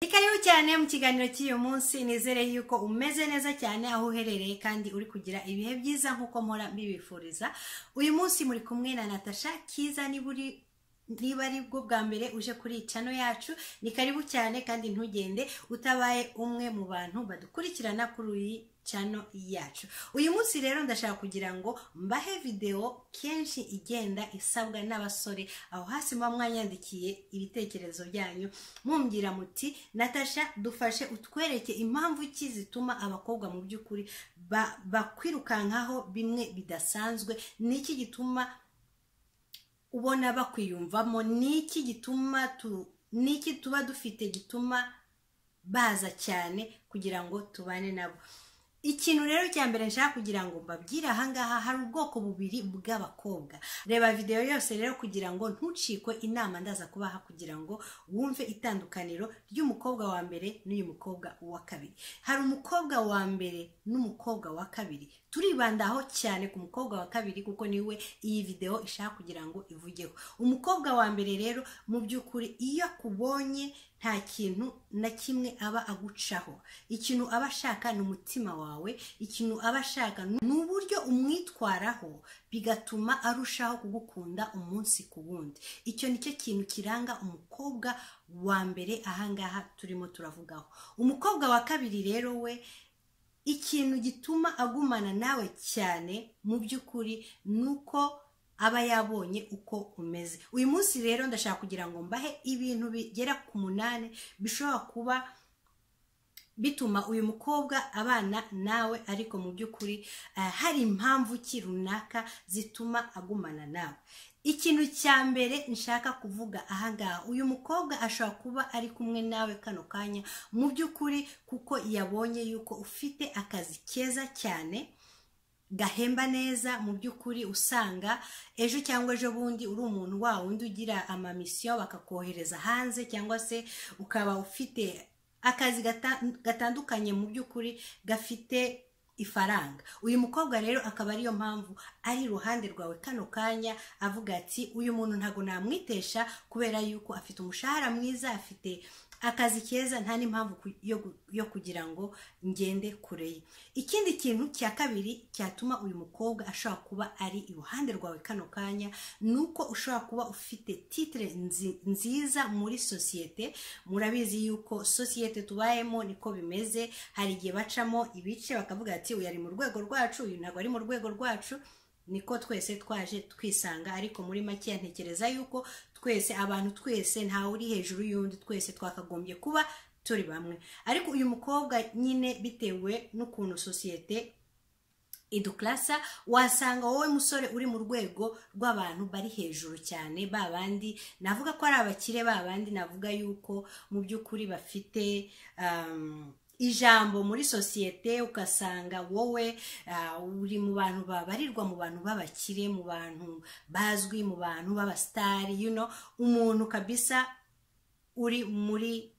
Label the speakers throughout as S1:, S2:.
S1: ikaze cyane mu kiganiro cy'uyu munsi nizere yuko umeze neza cyane aho uherereye kandi uri kugira ibihe byiza nk'uko mpora mbibifuriza uyu munsi muri kumwe na natasha kiza niba uri niba ari bwo bwa mbere uje kuri iyi cano yacu ni karibu cyane kandi ntugende utabaye umwe mu bantu badukurikirana kuri iyi cano yacu uyu munsi rero ndashaka kugira ngo mbahe videwo kenshi igenda isabwa n'abasore aho hasi muba mwanyandikiye ibitekerezo byanyu mumbwira muti natasha dufashe utwereke impamvu ki zituma abakobwa mu by'ukuri ba- bakwirukankaho bimwe bidasanzwe ni iki gituma ubona bakwiyumvamo ni iki gituma tu ni iki tuba dufite gituma baza cyane kugira ngo tubane nabo ikintu rero cya mbere nshaka kugira ngo mbabwire ahangaha hari ubwoko bubiri bw'abakobwa reba videwo yose rero kugira ngo ntucikwe inama ndaza kubaha kugira ngo wumve itandukaniro ry'umukobwa wa mbere n'uyu mukobwa wa kabiri hari umukobwa wa mbere n'umukobwa wa kabiri turibandaho cyane ku mukobwa wa kabiri kuko niwe iyi videwo ishaka kugira ngo ivugeho umukobwa wa mbere rero mu by'ukuri iyo akubonye nta kintu na kimwe aba agucaho ikintu aba ashaka ni umutima wawe ikintu aba ashaka ni uburyo umwitwaraho bigatuma arushaho kugukunda umunsi ku wundi icyo nicyo kintu kiranga umukobwa wa mbere ahangaha turimo turavugaho umukobwa wa kabiri rero we ikintu gituma agumana nawe cyane mu by'ukuri ni uko aba yabonye uko umeze uyu munsi rero ndashaka kugira ngo mbahe ibintu bigera ku munani bishobora kuba bituma uyu mukobwa abana nawe ariko mu by'ukuri eh, hari impamvu ki runaka zituma agumana nawe ikintu cya mbere nshaka kuvuga ahangaha uyu mukobwa ashobora kuba ari kumwe nawe kano kanya mu by'ukuri kuko yabonye yuko ufite akazi keza cyane gahemba neza mu by'ukuri usanga ejo cyangwa ejo bundi uri umuntu wa wundi ugira amamisiyo bakakohereza hanze cyangwa se ukaba ufite akazi gata- gatandukanye mu by'ukuri gafite ifaranga uyu mukobwa rero akaba ariyo mpamvu ari iruhande rwawe kano kanya avuga ati uyu muntu ntabwo namwitesha kubera yuko afite umushahara mwiza afite akazi keza nta n'impamvu ku- yo gu- yo kugira ngo ngende kure ye ikindi kintu cya kabiri cyatuma uyu mukobwa ashobora kuba ari iruhande rwawe kano kanya ni uko ushobora kuba ufite titire nzi- nziza muri sosiyete murabizi yuko sosiyete tubayemo niko bimeze hari igihe bacamo ibice bakavuga ati uyu ari mu rwego rwacu uyu ntabwo ari mu rwego rwacu niko twese twaje twisanga ariko muri make ntekereza yuko twese abantu twese ntawe uri hejuru y'undi twese twakagombye kuba turi bamwe ariko uyu mukobwa nyine bitewe n'ukuntu sosiyete iduklasa wasanga wowe musore uri mu rwego rw'abantu bari hejuru cyane ba bandi navuga ko ari abakire ba bandi navuga yuko mu by'ukuri bafite um, ijambo muri sosiyete ugasanga wowe ah, uri mu bantu babarirwa mu bantu b'abakire mu bantu bazwi mu bantu b'abasitari you know, umuntu kabisa uri muri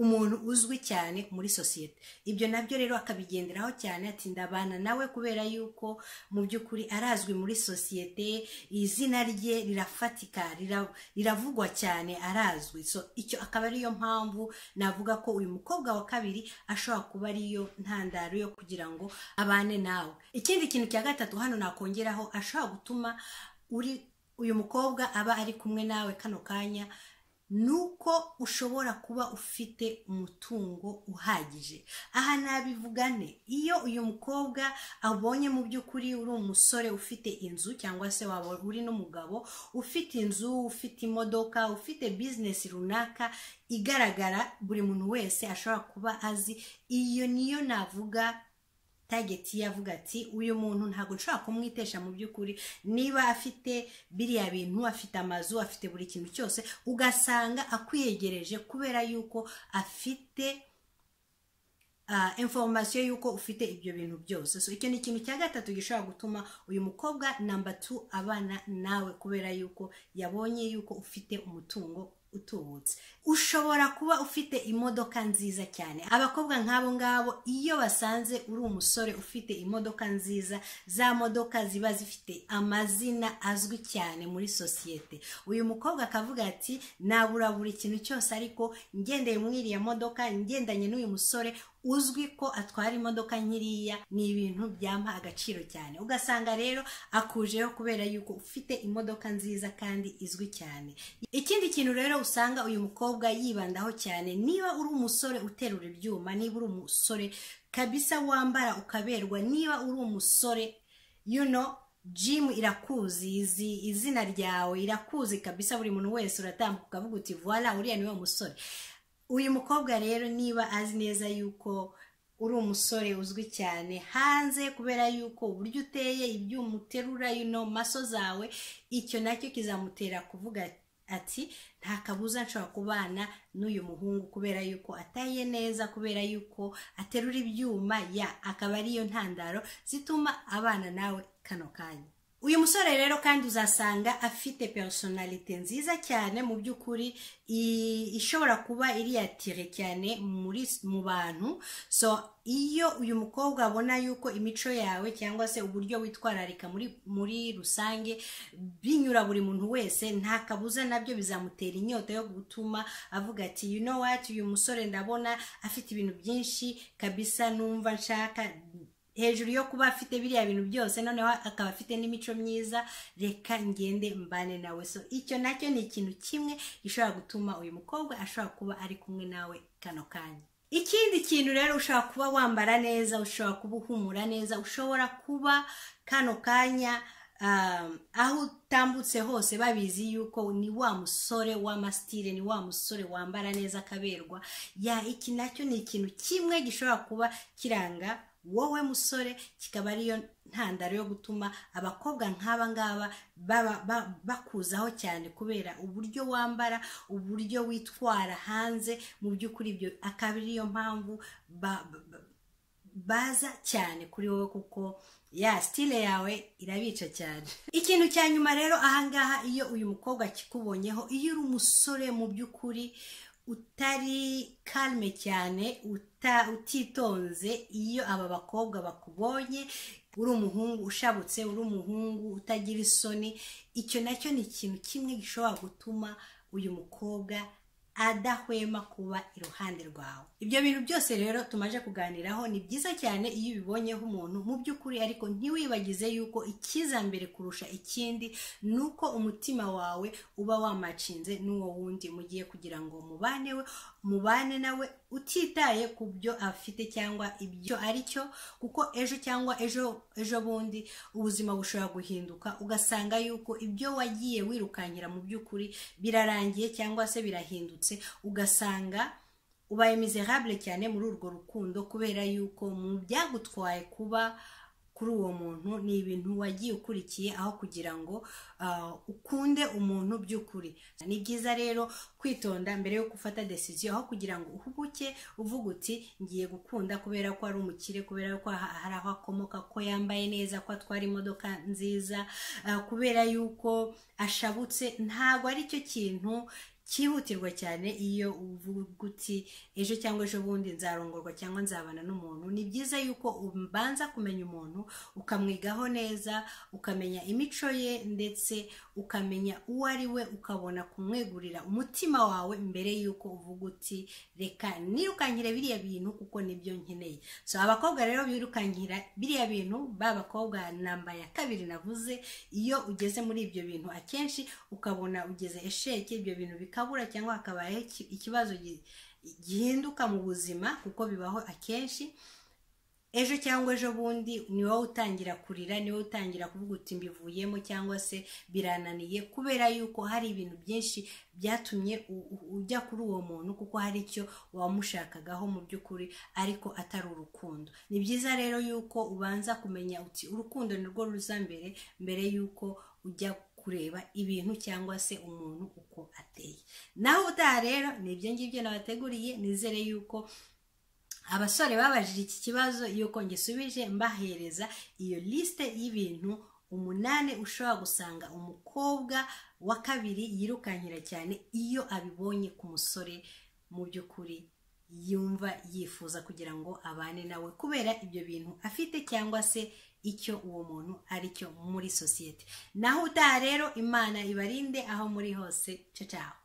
S1: umuntu uzwi cyane muri sosiyete ibyo nabyo rero akabigenderaho cyane ati ndabana nawe kubera yuko mu by'ukuri arazwi muri sosiyete izina rye rirafatika rira- riravugwa cyane arazwi so icyo akaba ariyo mpamvu navuga ko uyu mukobwa wa kabiri ashobora kuba ariyo ntandaro yo kugira ngo abane nawe ikindi kintu cya gatatu hano nakongeraho ashobora gutuma uri uyu mukobwa aba ari kumwe nawe kano kanya ni uko ushobora kuba ufite umutungo uhagije aha nabivugane iyo uyu mukobwa abonye mu by'ukuri uri umusore ufite inzu cyangwa se waba uri n'umugabo ufite inzu ufite imodoka ufite bizinesi runaka igaragara buri muntu wese ashobora kuba azi iyo niyo navuga tageti ye avuga ati uyu muntu ntabwo nshobora kumwitesha mu by'ukuri niba afite biriya bintu afite amazu afite buri kintu cyose ugasanga akwiyegereje kubera yuko afite ah, information y'uko ufite ibyo bintu byose so icyo ni ikintu cya gatatu gishobora gutuma uyu mukobwa namba tu abana nawe kubera yuko yabonye yuko ufite umutungo utubutse ushobora kuba ufite imodoka nziza cyane abakobwa nk'abo ngabo iyo basanze uri umusore ufite imodoka nziza za modoka ziba zifite amazina azwi cyane muri sosiyete uyu mukobwa akavuga ati nabura buri kintu cyose ariko ngendeye muri iriya modoka ngendanye n'uyu musore uzwi ko atwara imodoka nkiriya ni ibintu byampa agaciro cyane ugasanga rero akujeho kubera yuko ufite imodoka nziza kandi izwi cyane ikindi kintu rero usanga uyu mukobwa yibandaho cyane niba uri umusore uterura ibyuma niba uri umusore kabisa wambara ukaberwa niba uri umusore you know jimu irakuzi izi izina ryawe irakuzi kabisa buri muntu wese uratambuka ukavuga uti vuwara uriya niwe musore uyu mukobwa rero niba azi neza yuko uri umusore uzwi cyane hanze kubera yuko uburyo uteye ibyuma uterura yuno maso zawe icyo nacyo kizamutera kuvuga ati nta kabuza nshobora kubana n'uyu muhungu kubera yuko ataye neza kubera yuko aterura ibyuma ya akaba ariyo ntandaro zituma abana nawe kano kanya uyu musore rero kandi uzasanga afite personalite nziza cyane mu by'ukuri ishobora kuba iriyatire cyane muri mu bantu so iyo uyu mukobwa abona yuko imico yawe cyangwa se uburyo witwararika muri muri rusange binyura buri muntu wese nta kabuza nabyo bizamutera inyota yo gutuma avuga ati you know what uyu musore ndabona afite ibintu byinshi kabisa numva nshaka hejuru yo kuba afite biriya bintu byose noneho akaba afite n'imico myiza reka ngende mbane nawe so icyo nacyo ni ikintu kimwe gishobora gutuma uyu mukobwa ashobora kuba ari kumwe nawe kano kanya ikindi kintu rero ushobora kuba wambara neza ushobora kuba uhumura neza ushobora kuba kano kanya aho utambutse hose babizi yuko ni wa musore w'amasitire ni wa musore wambara neza akaberwa ya iki nacyo ni ikintu kimwe gishobora kuba kiranga wowe musore kikaba ariyo ntandaro yo gutuma abakobwa nk'aba ngaba bakuzaho cyane kubera uburyo wambara uburyo witwara hanze mu by'ukuri ibyo akaba ariyo mpamvu baza cyane kuri wowe kuko ya sitire yawe irabica cyane ikintu cya nyuma rero ahangaha iyo uyu mukobwa akikubonyeho iyo uri umusore mu by'ukuri utari kalme cyane utitonze iyo aba bakobwa bakubonye uri umuhungu ushabutse uri umuhungu utagira isoni icyo nacyo ni ikintu kimwe gishobora gutuma uyu mukobwa adahwema kuba iruhande rwawe ibyo bintu byose rero tumaje kuganiraho ni byiza cyane iyo ubibonyeho umuntu mu by'ukuri ariko ntiwibagize yuko icyiza mbere kurusha ikindi ni uko umutima wawe uba wamacinze n'uwo wundi mugiye kugira ngo mubane we mubane nawe utitaye ku byo afite cyangwa ibyo ari cyo kuko ejo cyangwa ejo ejo bundi ubuzima bushobora guhinduka ugasanga yuko ibyo wagiye wirukankira mu by'ukuri birarangiye cyangwa se birahindutse ugasanga ubaye miserable cyane muri urwo rukundo kubera yuko mu byagutwaye kuba kuri uwo muntu ni ibintu wagiye ukurikiye aho kugira ngo ukunde umuntu by'ukuri ni byiza rero kwitonda mbere yo gufata desiziyo aho kugira ngo uhubuke uvuga uti ngiye gukunda kubera ko ari umukire kubera ko hari aho akomoka ko yambaye neza ko atwara imodoka nziza kubera yuko ashabutse ntabwo ari cyo kintu cyihutirwa cyane iyo uvuga uti ejo cyangwa ejo bundi nzarongorwa cyangwa nzabana n'umuntu ni byiza yuko ubanza kumenya umuntu ukamwigaho neza ukamenya imico ye ndetse ukamenya uwo ari we ukabona kumwegurira umutima wawe mbere y'uko uvuga uti reka nirukankire biriya bintu kuko nibyo nkeneye so abakobwa rero birukankira biriya bintu ba bakobwa namba ya kabiri navuze iyo ugeze muri ibyo bintu akenshi ukabona ugeze esheke ibyo bintu bikaba bikabura cyangwa hakabayeho ikibazo gihinduka mu buzima kuko bibaho akenshi ejo cyangwa ejo bundi ni wowe utangira kurira ni wowe utangira kuvuga uti mbivuyemo cyangwa se birananiye kubera yuko hari ibintu byinshi byatumye ujya kuri uwo muntu kuko hari icyo wamushakagaho mu by'ukuri ariko atari urukundo ni byiza rero yuko ubanza kumenya uti urukundo ni rwo ruza mbere mbere y'uko ujya kureba ibintu cyangwa se umuntu uko ateye naho utaha rero ni ibyo ngibyo nabateguriye nizere yuko abasore babajije iki kibazo yuko ngisubije mbahereza iyo lisite y'ibintu umunani ushobora gusanga umukobwa wa kabiri yirukankira cyane iyo abibonye ku musore mu by'ukuri yumva yifuza kugira ngo abane nawe kubera ibyo bintu afite cyangwa se icyo uwo muntu ari cyo muri sosiyete naho utaha rero imana ibarinde aho muri hose cyo cyaho